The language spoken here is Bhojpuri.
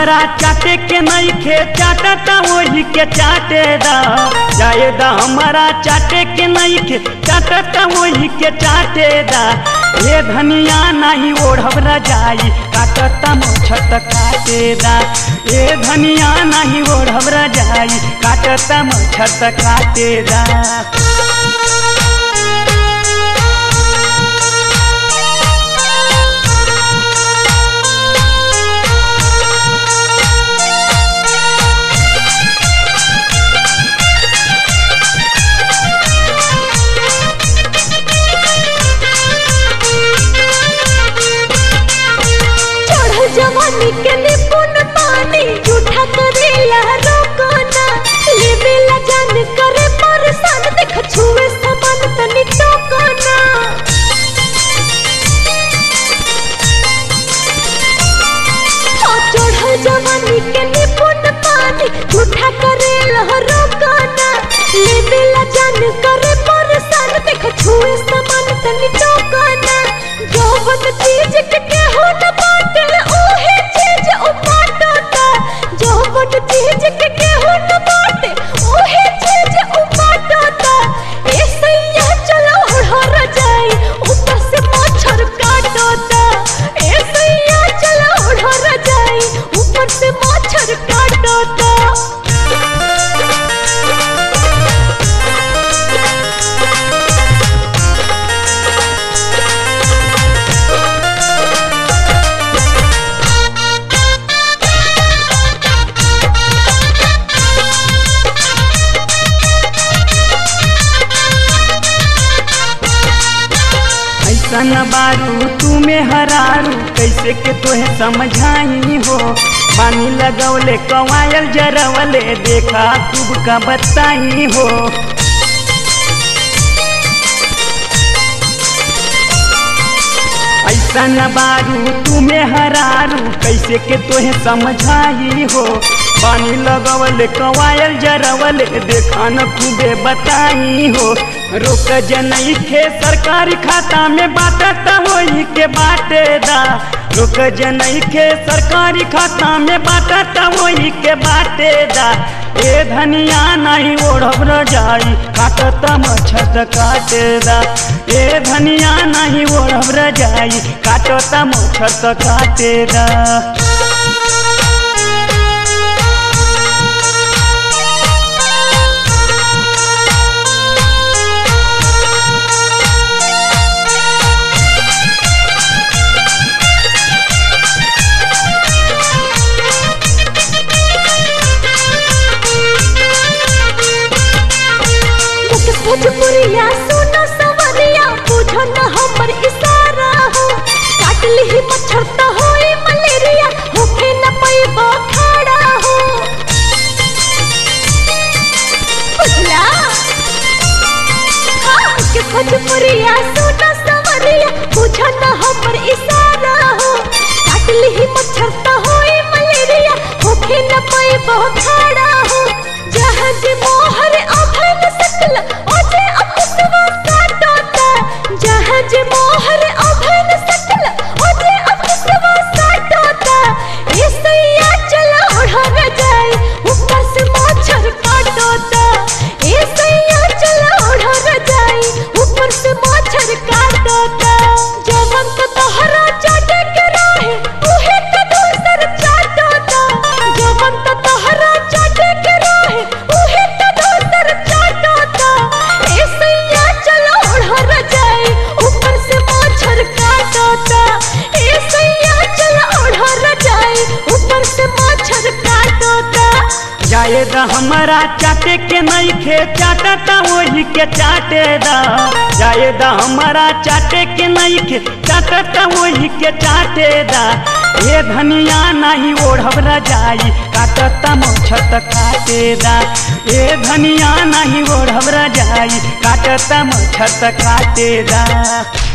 हमरा चाटे के नहीं खे चाटता वही के चाटे दा जाए दा हमरा चाटे के नहीं खे चाटता वही के चाटे दा ये धनिया नहीं ओढ़ब रजाई काटता मोछत काटे दा ये धनिया नहीं ओढ़ब रजाई काटता मोछत काटे दा चढ़ल जवानी के निपुण पानी जूठा करेला रोकना लेवेला जान करे परेशान देख छुए समान तनी टोकना हाँ, चढ़ल जवानी के निपुण पानी जूठा करेला रोकना लेवेला जान करे परेशान देख छुए समान तनी टोकना जौवन चीज के केहू न बाटे ओहे चीज उपाटता जौवन चीज के केहू न बाटे ओहे चीज उपाटता ए सैया चलो हर जाई ऊपर से मच्छर काटता ए सैया चलो हर जाई ऊपर से मच्छर काटता ऐसन बारू तुम्हें हरारू कैसे के तोहे समझाई हो पानी लगौले कवायल जरवले देखा खूब का बताई हो ऐसन बारू तुम्हें हरारू कैसे के तोहे समझाई हो पानी लगवले कवायल जरवले देखा न खूबे बताई हो रोक जनई खे सरकारी खाता में बाटता वही के बाटेदा रोक जनई खे सरकारी खाता में बाटता वही के बाटेदा ए धनिया नहीं ओढ़ब रजाई काटता मच्छत काटेदा ए धनिया नहीं ओढ़ब रजाई काटता मच्छत काटेदा मुकेश भोजपुरिया सुनो सवरिया बुझो न हमर इशारा हो काट ली मच्छर त होई मलेरिया होखे न पैबो खड़ा हो बुझला हाँ मुकेश भोजपुरिया सुनो सवरिया बुझो न हमर इशारा हो काट ली मच्छर त होई मलेरिया होखे न पैबो खड़ा हो जहाज मोहर अभन सकल ओजे अपुसवा काटोता जहाज मोहर अभन सकल ओजे अपुसवा काटोता ए सैया चला ओढ़र जाए ऊपर से मच्छर काटोता ए सैया चला ओढ़र जाए ऊपर से मच्छर काटोता जवन तो तोहरा चाटे के रहे उहे तो दूसर चाटोता जवन तो तोहरा चाटे के रहे उहे तो दूसर चाटोता ए सैया चलो ओढ़र जाए ऊपर से मच्छर काटोता ए सैया चलो ओढ़र जाए ऊपर से मच्छर काटोता जाए द हमारा चाटे के नहीं खे चाटता वही के चाटे दा जाए द हमारा चाटे के नहीं खे चाटता वही के चाटे दा ये धनिया नहीं ओढ़ब रजाई काटता मोछत काटे दा ये धनिया नहीं ओढ़ब रजाई काटता मोछत काटे दा